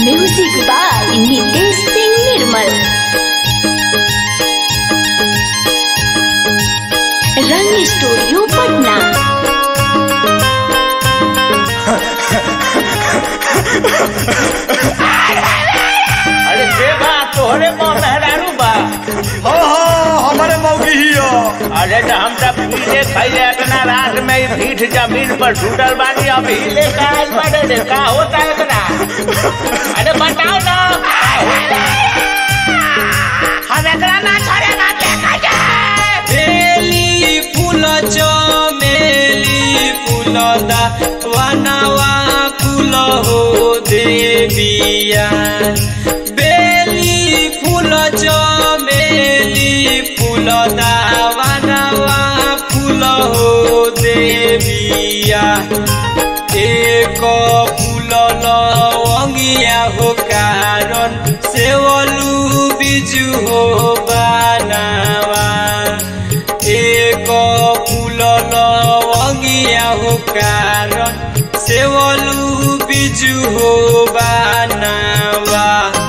music by Nitesh Singh Nirmal Rang studio Patna अरे के बा तोहरे माँ मेहरारू बा हो हो हमारे मौगी ही हो अरे तो हम सब पीले खैले इतना रात में ही पीठ जमीन पर छूटल बानी अभी ले का आइल बाड़े रे का होता है इतना अरे बताओ ना हम एकरा ना छोड़े ना देखा जाए बेली फूल चमेली फूल दा वनवा फूल हो देविया बेली फूल चमेली फूल दा वनवा फूल हो देविया एक फूल लवंगिया हो कारण सेवलू बिजु हो बनावा एक फूल लवंगिया हो कारण सेवलू बिजु हो बनावा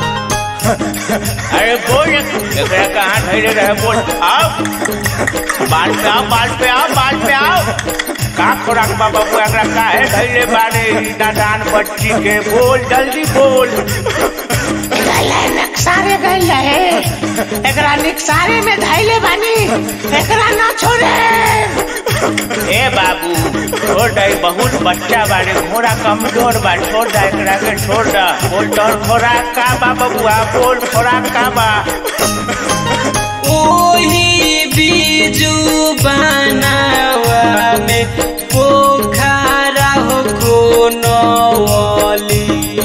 अरे बोल एकरा कहाँ धैले रहे बोल आओ बाल पे आओ बाल पे आओ बाल पे आओ का खोराक बा बाबू एकरा काहे धैले बाड़े ई नादान बच्ची के बोल जल्दी बोल सारे गई रहे एकरा निकसारे में धैले बानी एकरा ना छोड़े ए बाबू छोड़ दे बहुत बच्चा बाड़े घोड़ा कमजोर बा छोड़ दे एकरा के छोड़ दे बोल तोर खोराक का बा बबुआ बोल खोराक का बा ओही बीजू बनावा में पोखरा हो कोनवली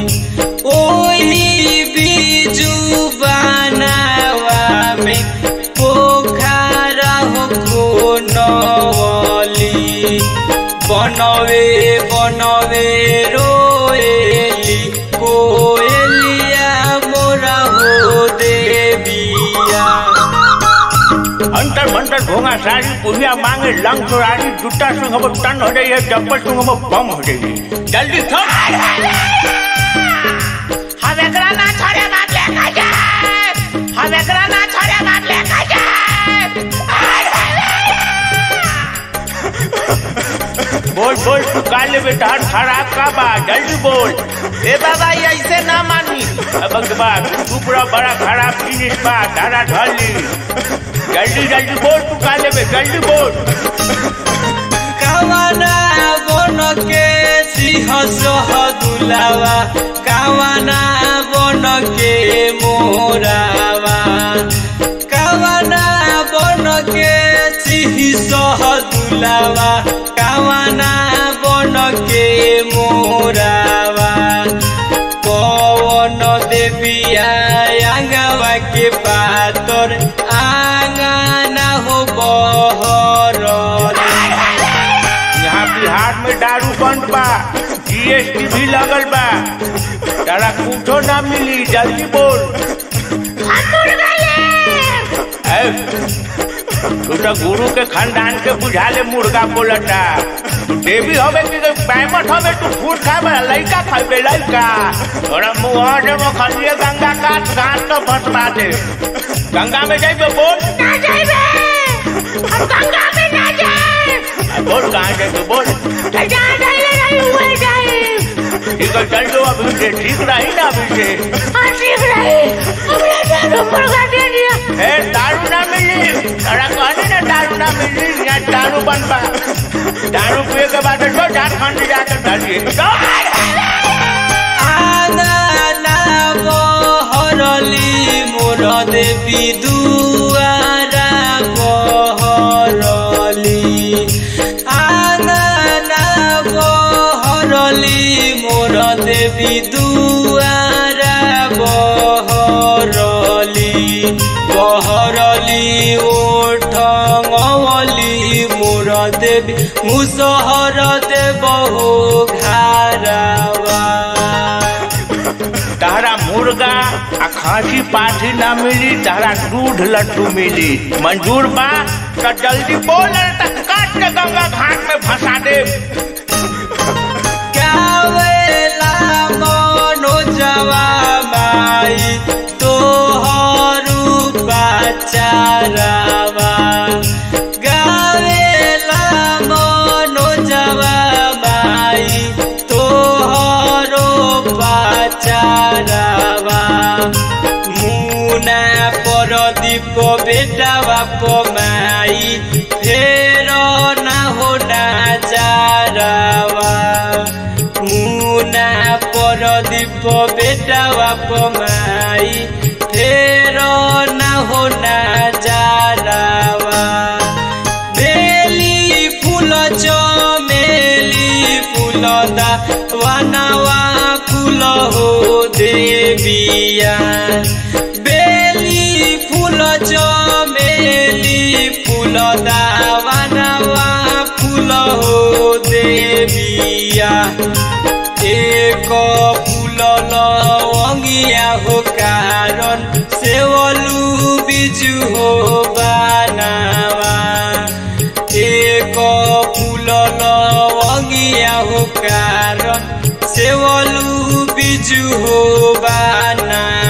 ओही बीजू बनावा में पोखरा हो कोनवली बनवे बनवे रोएली कोएलिया मोरा हो देविया अंतर मंतर भोंगा सारी पुलिया मांगे लंग चोरारी जूता संग अब टन हो जाइए चप्पल संग अब बम हो जाइए जल्दी थम हम एकरा ना छोड़े बात लेकर जाए हम एकरा ना छोड़े बात लेकर जाए बोल बोल तू काले बेटा खराब का बा जल्दी बोल ए बाबा ये ऐसे ना मानी अब बा तू पूरा बड़ा खराब जिनिस बा तारा ढली जल्दी जल्दी बोल तू काले बे जल्दी बोल कावना बन के सिंह सह दुलावा कावना बन के मोरावा कावना बन के सिंह सह दुलावा कावना बन के मोरावा पवन देविया आंगवा के पातर आंगना हो बहरल यहाँ बिहार में दारू बंद बा जीएसटी भी लगल बा तारा कुछो ना मिली जल्दी बोल ए, तू तो गुरु के खानदान के बुझा ले मुर्गा बोलता तू देवी हवे कि पैमट हवे तू फूट खाबे लइका खाबे लइका तोरा मुंह से मखलिए गंगा काट घाट तो फसवा दे गंगा में जाइबे बोल ना जाइबे हम गंगा में ना जाए आ, बोल कहाँ जाइबे बोल तो जहाँ धैले रही हुए जाए ठीक है चल जो अभी से ठीक रही ना अभी से हाँ ठीक रही हमने दारू मुर्गा दे दिया ए दारू ना मिली तारा कहने ना दारू ना मिली यहाँ दारू बन बा दारू पिए के बाद तो झारखंड जाकर डालिए आंगना बहरली मोर देवी दुआरा बहरली आंगना बहरली मोर देवी दुआरा बहरली बहरली ओठली मोर देवी मुसहर देव हो घारावा तारा मुर्गा आ खांसी पाठी ना मिली तारा दूध लड्डू मिली मंजूर बा तो जल्दी बोल नहीं तो काट के गंगा घाट में फंसा दे गावेला मनोजवा फेर ना हो ना जारावा मुना परदीप बेटावा पमाई फेर ना हो ना जारावा बेली फूल चमेली फूल दा वनवा फूल हो देविया बेली फूल चमेली फूल दा वनवा फूल हो देविया एक फूल लवंगिया हो कारण सेवलू बिजु हो बानावा एक फूल लवंगिया हो कारण सेवलू बिजु हो बाना